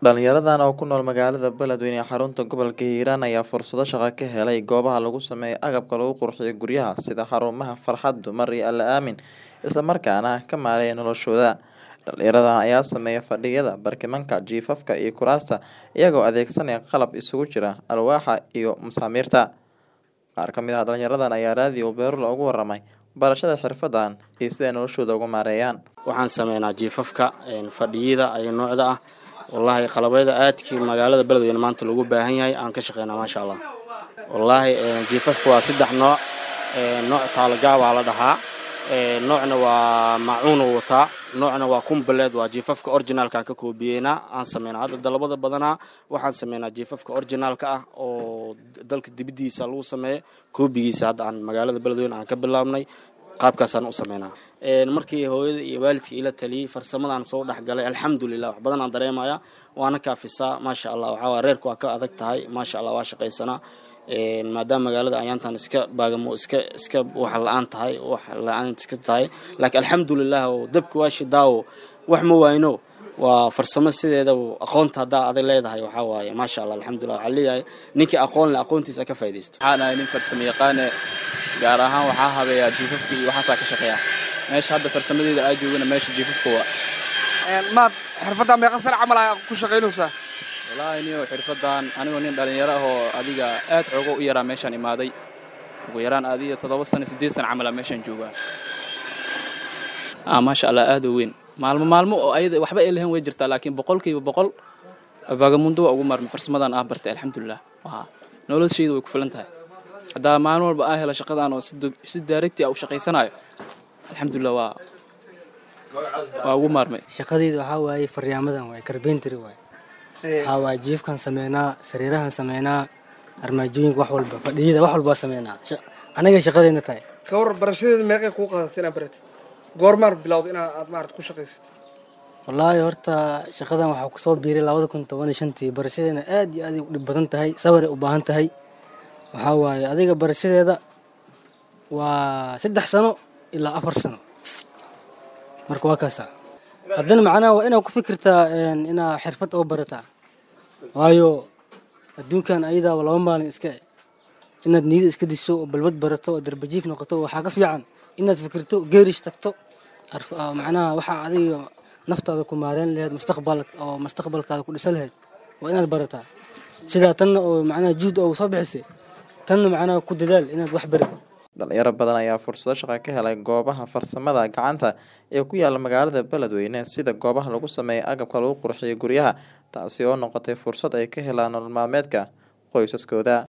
Dhalinyaradan oo ku nool magaalada Beledweyne ee xarunta gobolka Hiiraan ayaa fursado shaqo ka helay goobaha lagu sameeyo agabka lagu qurxiyo guryaha sida xarumaha Farxad Dumar iyo Alle Aamin isla markaana ka maareeya noloshooda. Dhalinyaradan ayaa sameeya fadhiyada, barkimanka, jiifafka iyo kuraasta iyagoo adeegsanaya qalab isugu jira alwaaxa iyo masaamiirta. Qaar ka mid ah dhalinyaradan ayaa raadiyo Beerula uga warramay barashada xirfadan iyo sida ay noloshooda uga maareeyaan. waxaan sameynaa jiifafka een, fadhiyada iyo noocda ah wallaahi qalabyada aadkii magaalada beledweyne maanta loogu baahan yahay aan ka shaqeynaa maasha allah wallaahi een, jiifafka waa saddex nooc een, nooc taalagaa waa la dhahaa een, noocna waa macuunu wataa noocna waa kumbaleed waa jiifafka originalka aan ka koobiyeynaa aan sameynaa hadda dalabada badanaa waxaan sameynaa jiifafka originalka ah oo dalka dibiddiisa lagu sameeyo koobigiisa hadda aan magaalada beledweyne aan ka bilaabnay qaabkaasaan u sameynaa Een, markii hooyada iyo waalidka ila taliyey farsamadaan soo dhexgalay alxamdulilah wax badan aan dareemaya waana kaafisaa maasha allah waxaa waa reerku waa ka adag tahay maasha allah waa shaqaysanaa Een, maadaama magaalada ayaantan iska baagamo iska iska wax la-aan tahay wax la-aan iska tahay laakiin alxamdulilah oo dabka waa shidaawo wax ma wayno waa farsamo sideedaba aqoonta haddaa aday leedahay waxaa waaye maasha allah alxamdulilah waxaa leeyahay ninkii aqoon leh aqoontiisa ka faaidaysto waxaan ahay nin farsamo yaqaane gaar ahaan waxaa habeeyaa jiifafka iyo waxaasaa ka shaqeeya meesha hadda farsamadeeda aa joogana meesha jiifafka waa maad xirfadda meeqa sano camal aa ku shaqaynaysaa wallaahi niyo xirfadan anigoo nin dhalinyaro ah oo adiga aad xoogo u yaraa meeshaan imaaday ugu yaraan adiga toddoba sano siddeed sano camal aa meeshaan joogaa ah maasha allah aad u weyn maalmo maalmo oo ayada waxba ay lahayn way jirtaa laakiin boqolkiiba boqol baagamundo waa ugu maarmay farsamadan ah bartay alxamdulilah waa noloshayda way ku filan tahay haddaa maalin walba aa helo shaqadan oo si dog- si daaragti ah u shaqaysanayo alxamdulilah waa waa ugu maarmay shaqadeyda waxaa waaye faryaamadan waaye karbentry waaye waxaa waaye jiifkan sameynaa sariirahan sameynaa armaajooyinka wax walba fadhiyada wax walbaa sameynaa Sha- anaga shaqadeyna tahay ka war barashadeeda meeqay kuu qaadatay inaad baratid goormaan bilowda inaa aad maarata ku shaqaysatid wallaahi horta shaqadan waxaa kusoo biiray labada kun toban iyo shantii barashadeena aad iyo aad ay u dhib badan tahay sabaray u baahan tahay waxaa waaye adiga barashadeeda waa saddex sano ilaa afar sano marka waa kaasa haddana macnaha waa inaad ku fikirtaa een, inaa xirfad oo barataa waayo adduunkan ayadaaba laba maalin iska e inaad niyada iska diso oo balbad barato oo darbajiif noqoto waxaa ka fiican inaad fikirto geerish tagto arf- ah, macnaha waxaa adiga naftaada ku maareyn lahayd mustaqbal oo mustaqbalkaada ku dhisan lahayd waa inaad barataa sidaa tanna oo macnaha juhd oo soo bixisay tanna macnaha ku dadaal inaad wax baratid Dhalinyaro badan ayaa fursado shaqo ka helay goobaha farsamada gacanta ee ku yaala magaalada Beledweyne sida goobaha lagu sameeyo agabka lagu qurxiyo guryaha taasi oo noqotay fursad ay ka helaan nolol maalmeedka qoysaskooda.